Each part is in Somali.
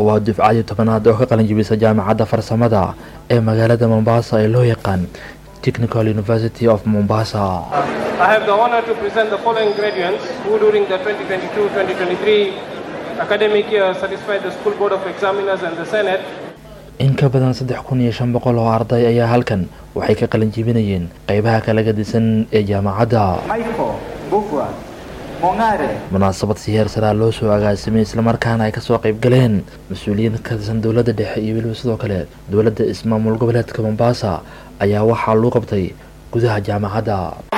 waa dufcadii tobanaad oo ka qalinjibisa jaamacadda farsamada ee magaalada mombasa ee loo yaqaan technical university of mombasa I have the honor to present the following graduates who during the 2022-2023 academic year satisfied the School Board of Examiners and the Senate in ka badan saddex kun iyo shan boqol oo arday ayaa halkan waxay ka qalin jibinayeen qeybaha kala gadisan ee jaamacadda munaasabad si heer saraa loo soo agaasimay islamarkaana ay kasoo qayb galeen mas-uuliyiin ka tirsan dowladda dhexe iyo weliba sidoo kale dowladda ismaamul goboleedka mombasa ayaa waxaa loo qabtay gudaha jaamacadda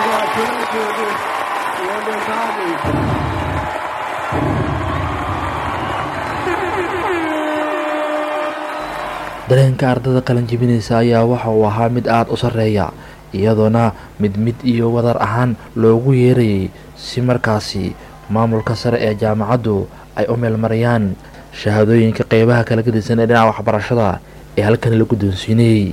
dareenka ardada qalin jibinaysa ayaa waxa uu ahaa mid aada u sarreeya iyadoona mid mid iyo wadar ahaan loogu yeerayay si markaasi maamulka sare ee jaamacaddu ay u meelmarayaan shahaadooyinka qeybaha kala gadisan ee dhinaca waxbarashada ee halkan la guddoonsiinayey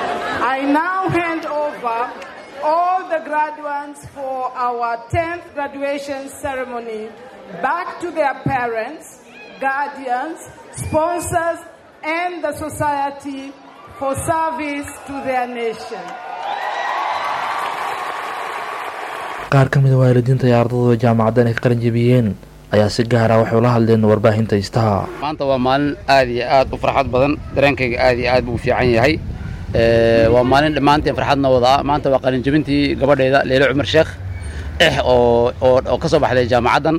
and the society for service to their nation. qaar ka mid a waalidiinta iyo ardadooda jaamacaddan ay ka qalin jebiyeen ayaa si gaara waxay ula hadleen warbaahinta istaha maanta waa maalin aad iyo aad u farxad badan dareenkayga aad iyo aad buu u fiican yahay waa maalin dhammaanteen farxadna wada ah maanta waa qalin jebintii gabadhayda leelo cumar sheekh eh oo oo ka soo baxday jaamacaddan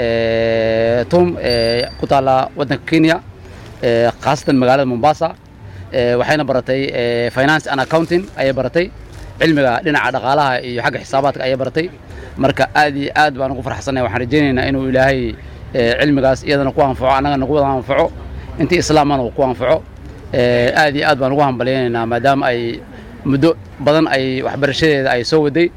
tum ku taalla waddanka kenya khaasatan magaalada mombasa waxayna baratay finance and accounting ayay baratay cilmiga dhinaca dhaqaalaha iyo xagga xisaabaadka ayay baratay marka aad iyo aad baan ugu farxsanay waxaan rajaynaynaa inuu ilaahay cilmigaas iyadana ku anfaco annagana ku wada anfaco intii islaamana uu ku anfaco aad iyo aad baan ugu hambalyaynaynaa maadaama ay muddo badan ay waxbarashadeeda ay soo waday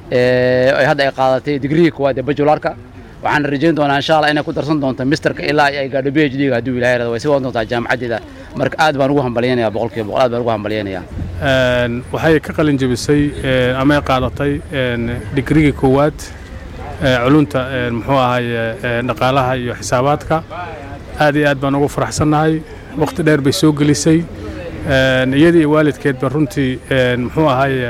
ay hadda ay qaadatay digrihii koowaad ee bajularka waxaan rajayn doonaa insha allah inay ku darsan doonto misterka ilaa ay gaadho b h d-ga hadduu ilahay rado way sii wadan doontaa jaamacaddeeda marka aad baan ugu hambalyaynaya boqolkiiba boqol aad baan ugu hambalyaynaya waxay ka qalin jebisay ama qaadatay digrigii koowaad culunta muxuu ahaye dhaqaalaha iyo xisaabaadka aad iyo aad baan ugu faraxsannahay waqti dheer bay soo gelisay iyadii iyo waalidkeedba runtii muxuu ahaye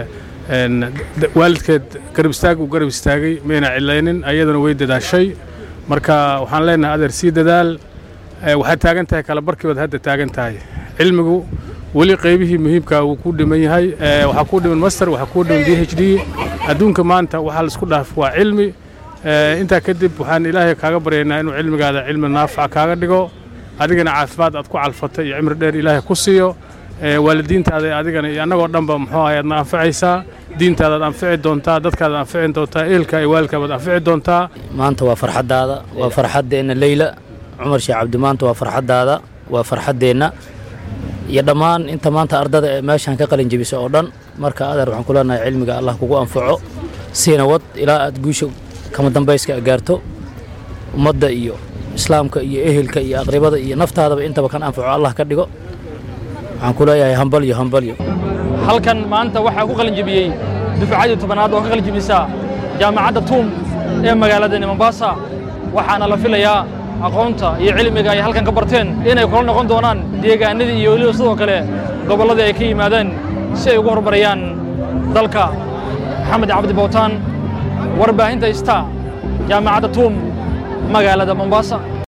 waalidkeed garab istaag uu garab istaagay mayna cilaynin ayadana way dadaashay marka waxaan leenahay adeer sii dadaal waxaad taagan tahay kala barkiibaad hadda taagan tahay cilmigu weli qaybihii muhiimka wuu ku dhiman yahay waxaa kuu dhiman master waxaa kuu dhiman b h d adduunka maanta waxaa laisku dhaaf waa cilmi intaa kadib waxaan ilaahay kaaga baryaynaa inuu cilmigaada cilmi naafaca kaaga dhigo adigana caafimaad aad ku calfatay iyo cimri dheer ilaahay ku siiyo waalidiintaada adigana iyo annagoo dhanba muxuu ahay aadna anfacaysaa diintaadaad anfici doontaa dadkaadaad anfici doontaa ehelka iyo waalidkaabaad anfici doontaa maanta waa farxaddaada waa farxaddeenna leyla cumar sheekh cabdi maanta waa farxaddaada waa farxaddeenna iyo dhammaan inta maanta ardada ee meeshaan ka qalin jebisa oo dhan marka adeer waxaan ku leenahay cilmiga allah kugu anfaco siina wad ilaa aad guusha kama dambayska gaarto ummadda iyo islaamka iyo ehelka iyo aqribada iyo naftaadaba intaba kan anfaco allah ka dhigo waxaan ku leeyahay hambalyo hambalyo halkan maanta waxaa ku qalin jebiyey dufcadii tobanaad oo ka qalin jebisa jaamacadda tuum ee magaaladani mombasa waxaana la filayaa aqoonta iyo cilmiga ay halkan ka barteen inay kula noqon doonaan deegaanadii iyo weliba sidoo kale gobolladii ay ka yimaadeen si ay ugu horumariyaan dalka maxamed cabdi bowtaan warbaahinta ista jaamacadda tuum magaalada mombasa